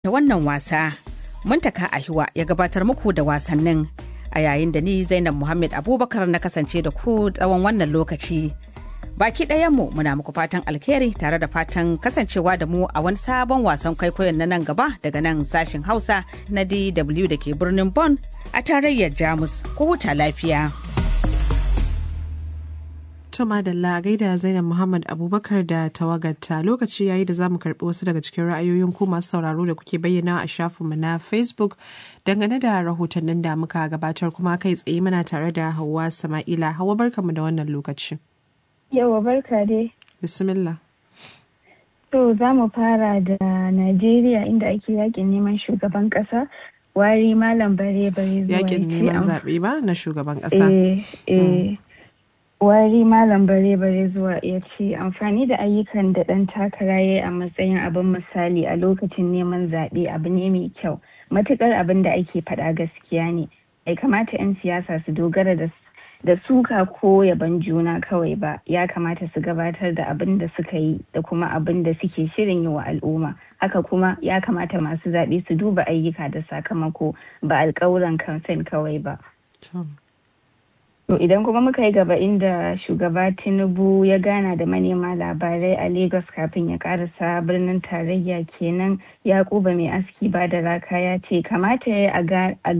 da wannan wasa muntaka ahiwa ya gabatar muku da wasannin a yayin da ni zainab muhammad abubakar na kasance da ku tsawon wannan lokaci baki ɗayanmu muna muku fatan alheri tare da fatan kasancewa da mu a wani sabon wasan kwaikwayon na nan gaba daga nan sashin hausa na dw da ke birnin Bon a tarayyar jamus ko huta lafiya To madalla gaida Zainab Muhammad Abubakar da tawagarta lokaci yayi da zamu karbi wasu daga cikin ra'ayoyin ku masu sauraro da kuke bayyana a shafinmu na Facebook dangane da rahotannin da muka gabatar kuma kai tsaye muna tare da Hauwa Sama'ila. Hauwa barkamu da wannan lokaci. Yawa barka dai. Bismillah. To za mu fara da Najeriya inda ake yakin neman shugaban kasa. Wari malam bare bare zuwa Yakin neman zaɓe ba na shugaban ƙasa. Eh, eh. wari malam bare bare zuwa ya ce amfani da ayyukan da ɗan takara ya a matsayin abin misali a lokacin neman zaɓe abu ne mai kyau matuƙar abin da ake faɗa gaskiya ne bai kamata 'yan siyasa su dogara da da suka ko yaban juna kawai ba ya kamata su gabatar da abin da suka yi da kuma abin da suke shirin yi wa al'umma haka kuma ya kamata masu zaɓe su duba ayyuka da sakamako ba alƙawuran kamfen kawai ba To idan kuma muka yi gaba inda shugaba Tinubu ya gana da manema labarai a Lagos kafin ya karasa birnin tarayya kenan Yakuba mai aski ba da raka ya ce kamata ya a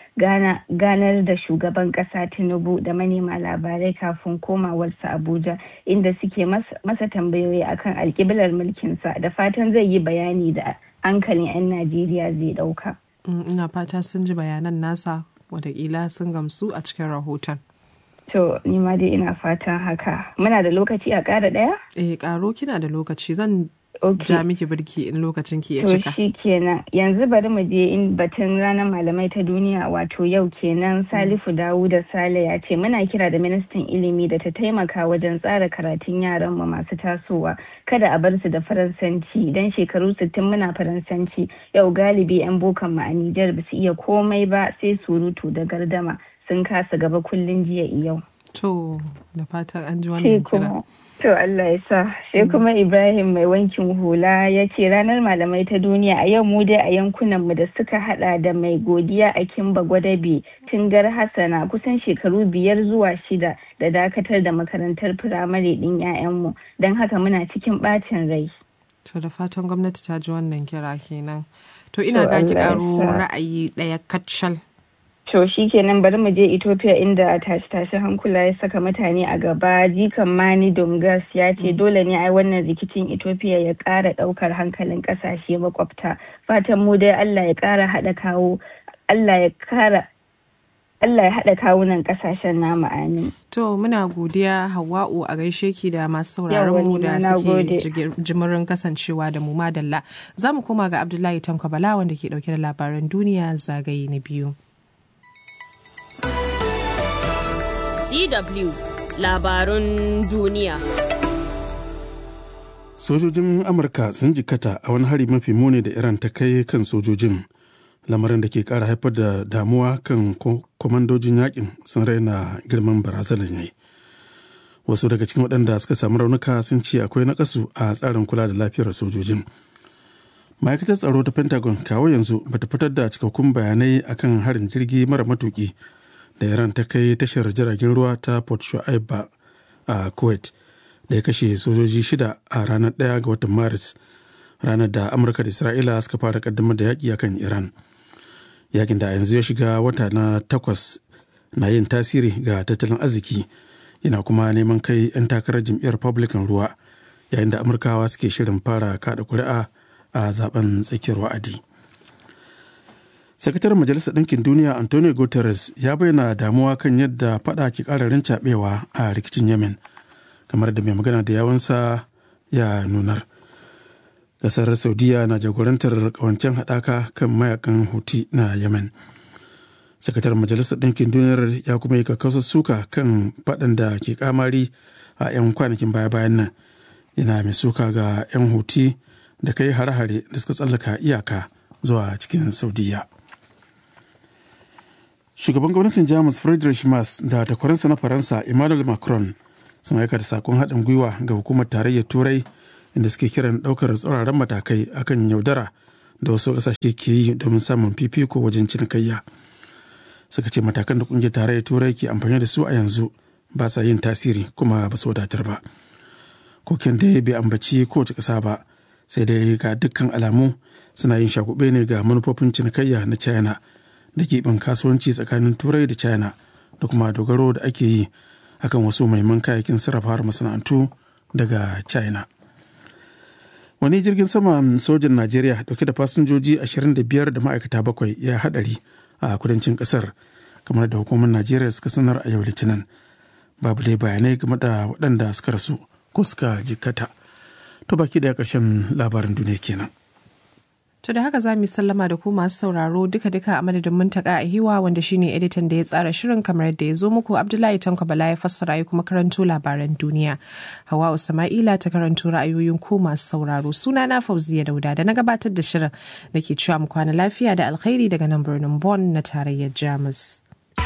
ganar da shugaban kasa Tinubu da manema labarai kafin komawarsa Abuja inda suke masa tambayoyi akan alkiblar mulkinsa da fatan zai yi bayani da hankalin 'yan Najeriya zai dauka. Ina fata sun ji bayanan nasa watakila sun gamsu a cikin rahoton. To, ni ma dai ina fatan haka. Muna da lokaci a ƙara ɗaya? Eh, ƙaro kina da lokaci zan Okay. ja miki birki in lokacin ki ya To cika. shi kenan yanzu bari mu je in batun ranar malamai ta duniya wato yau kenan Salifu Dawuda Sale ya ce muna kira da ministan ilimi da ta taimaka wajen tsara karatun yaran mu masu tasowa kada a bar su da faransanci dan shekaru 60 muna faransanci yau galibi yan bokan mu a Nijar ba su iya komai ba sai surutu da gardama sun kasa gaba kullun jiya yau. To, da fatan an ji sai wannan kira. kuma to Allah ya sa sai kuma Ibrahim mai wankin hula ya ce ranar malamai ta duniya a yau mu dai a yankunan mu da suka hada da mai godiya a Kimba Gwadabe Tingar Hassana kusan shekaru biyar zuwa shida da dakatar da makarantar firamare din 'ya'yanmu don haka muna cikin bacin rai. To da fatan gwamnati ta ji wannan kira kenan. To ina ga ki Allah ya karo sa. ra'ayi ɗaya kacal. To shi kenan bari mu je Ethiopia inda tashi-tashi hankula ya saka mutane a gaba jikan Mani Domgas ya ce dole ne ai wannan rikicin Ethiopia ya ƙara ɗaukar hankalin ƙasashe makwabta. Fatan mu dai Allah ya ƙara haɗa kawo Allah ya ƙara Allah ya haɗa kawunan ƙasashen namu amin. To muna godiya Hawwa'u a gaishe ki da masu sauraron Yawwa, mu ni da ma na suke gode. jigir- jimirin kasancewa da mu madalla. Za mu koma ga Abdullahi Tanko Bala wanda ke dauke da labaran duniya zagaye na biyu. DW labarun duniya. Sojojin Amurka sun jikata a wani hari mafi muni da Iran ta kai kan sojojin. Lamarin da ke kara haifar da damuwa kan ko- kwamandojin yakin sun raina girman barazanar yayi. Wasu daga cikin waɗanda suka samu raunuka sun ce akwai nakasu a tsarin kula da lafiyar sojojin. Ma'aikatar tsaro ta Pentagon kawo yanzu bata fitar da cikakkun bayanai akan harin jirgi mara matuki da Iran ta kai tashar jiragen ruwa ta Port Shu'aib ba a Kuwait. da ya kashe sojoji shida a ranar ɗaya ga watan maris ranar da amurka da isra'ila suka fara kaddamar da yaƙi akan iran yakin da a yanzu ya shiga wata na takwas na yin tasiri ga tattalin arziki yana kuma neman kai 'yan takarar jam'iyyar republican ruwa yayin da amurkawa suke shirin fara kada kuri'a a zaben tsakiyar wa'adi sakataren majalisar ɗinkin duniya antonio guterres ya bayyana damuwa kan yadda fada ke ƙara rincaɓewa a rikicin yemen kamar da mai magana da yawansa ya nunar kasar saudiya na jagorantar kawancen haɗaka kan mayakan huti na yemen sakatar majalisar ɗinkin duniyar ya kuma yi kakkausar suka kan faɗan da ke kamari a 'yan kwanakin baya-bayan nan yana mai suka ga 'yan huti da kai hare-hare da suka tsallaka iyaka zuwa cikin saudiya shugaban gwamnatin jamus friedrich Merz da takwaransa na faransa emmanuel macron sun aika da sakon haɗin gwiwa ga hukumar tarayyar turai inda suke kiran ɗaukar tsauraran matakai akan yaudara da wasu ƙasashe ke yi domin samun fifiko wajen cinikayya suka ce matakan da ƙungiyar tarayyar turai ke amfani da su a yanzu ba sa yin tasiri kuma ba su wadatar ba koken da bai ambaci kowace ƙasa ba sai dai ga dukkan alamu suna yin shagube ne ga manufofin cinikayya na china da keɓin kasuwanci tsakanin turai da china da kuma dogaro da ake yi akan wasu maiman kayayyakin sarrafa masana'antu daga china wani jirgin saman sojan najeriya dauke da fasinjoji 25 da ma'aikata bakwai ya hadari a kudancin kasar kamar da hukumar najeriya suka sanar a yau litinin babu dai bayanai game da waɗanda suka rasu ko suka jikkata to baki daya ƙarshen labarin duniya kenan To da haka za mu sallama da ku masu sauraro duka-duka a madadin muntaka a hiwa wanda shine editan da ya tsara shirin kamar yadda ya zo muku Abdullahi Tanko Bala ya fassara ya kuma karanto labaran duniya. Hawa Sama'ila ta karanto ra'ayoyin ku masu sauraro suna na Fauziya Dauda da na gabatar da shirin da ke cewa mu kwana lafiya da alkhairi daga nan birnin Bonn na tarayyar Jamus.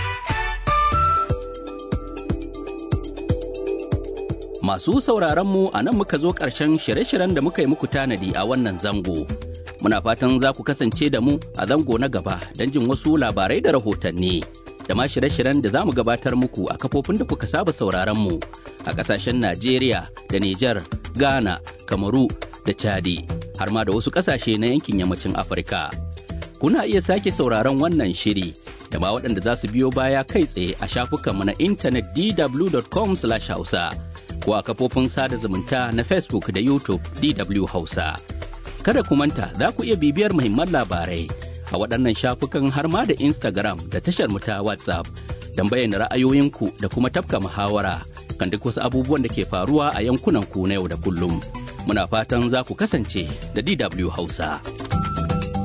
Masu sauraron mu a nan muka zo ƙarshen shirye-shiryen da muka yi muku tanadi a wannan zango. Muna fatan za ku kasance da mu a zango na gaba don jin wasu labarai da rahotanni. Da ma shirye-shiryen da za mu gabatar muku a kafofin da kuka saba sauraron mu a ƙasashen Najeriya da Nijar, Ghana, Kamaru da Chadi, har ma da wasu ƙasashe na yankin yammacin Afirka. Kuna iya sake sauraron wannan shiri da ma waɗanda za su biyo baya kai tsaye a shafukanmu na intanet dw.com/hausa. ko a kafofin sada zumunta na Facebook da YouTube DW Hausa. Kada ku manta za ku iya bibiyar muhimman labarai a waɗannan shafukan har ma da Instagram da tashar mu ta WhatsApp don bayyana ra'ayoyinku da kuma tafka muhawara kan duk wasu abubuwan da ke faruwa a yankunan ku na yau da kullum. Muna fatan za ku kasance da DW Hausa.